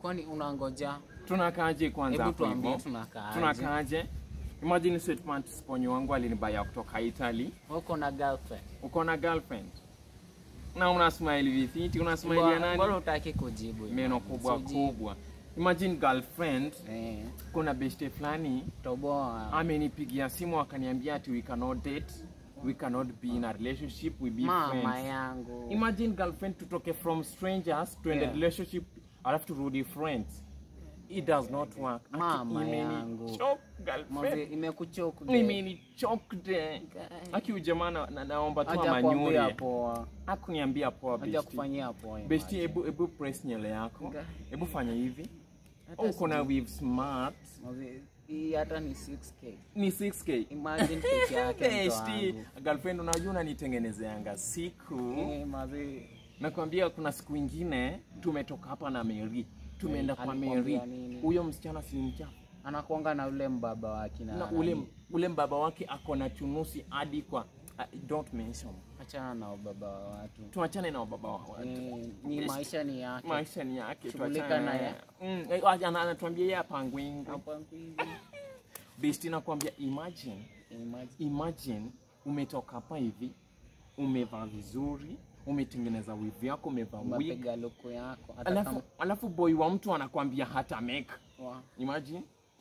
kwani unangoja tunakaaje kwanza hebu hapo tuambie hivyo tunakaaje tunakaaje imagine sweatpants ponyo wangu alinibaya kutoka italy uko na girlfriend uko na girlfriend na una smile vifiti una smile ya Mbona- mbona nani utaki kujibu meno kubwa Usijibu. kubwa imagine girlfriend eh kuna beshte fulani toboa amenipigia simu akaniambia ati we cannot date we cannot be in a relationship we be mama friends yangu imagine girlfriend tutoke from strangers to Yeah. yeah. relationship alafu turudi friends it does not work Aki- Mama imeni yangu. choke, Mazi, girlfriend imekuchoka imeni choked aki ujamaa na, na, naomba tu haja kuambia amanyure poa akuniambia poa haja besti kufanyia poa besti imagine. hebu hebu press nyele yako Nga. hebu fanya hivi Hata uko na sijui- weave smart Mazi, hii hata ni 6k ni 6k imagine peke yake mtu Besti, wangu girlfriend unajua unanitengenezeanga siku Eh, mazi nakwambia kuna siku ingine tumetoka hapa na Mary tumeenda Eh, kwa Mary alikwambia nini? huyo msichana si mchafu anakuanga na ule mbaba wake na na ule ule mbaba wake ako na chunusi hadi kwa uh, don't mention achana na ubaba wa watu tuachane na ubaba wa watu Eh, ni maisha ni yake maisha ni yake Shughulika tuachane naye. mm, eh, ana- anatuambia yeye apangwingi Hapo hivi. besti nakwambia imagine Imagine. imagine umetoka hapa hivi umevaa vizuri umetengeneza wivu yako umevaa wig umepiga luku yako hata alafu, kama alafu boy wa mtu anakwambia hata make wa- imagine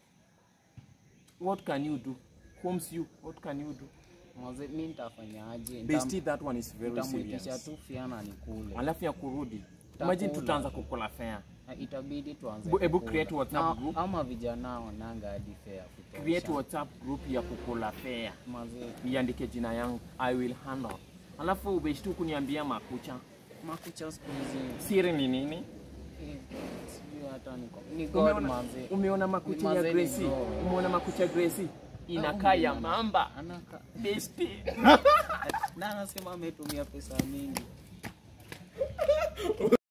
what can you do homes you what can you do mazi, mi nitafanyaje bestie that one is very nitamwitisha serious tu fiana nikule alafu ya kurudi Tutakula imagine tutaanza tu. kukula fare Na itabidi tuanze Bu- hebu kukula. create WhatsApp Na- group. ama vijana wananga hadi fare ya kutosha. create whatsapp group ya kukula fare Mazi, iandike jina yangu i will handle alafu ubeshtu kuniambia makucha makucha siku hizi siri ni nini eh, sijui hata niko ni god umeona, manzi umeona makucha ya Mazee ni Gracie God. umeona makucha ya Gracie inakaa ya umeona. mamba anaka besti na anasema ametumia pesa mingi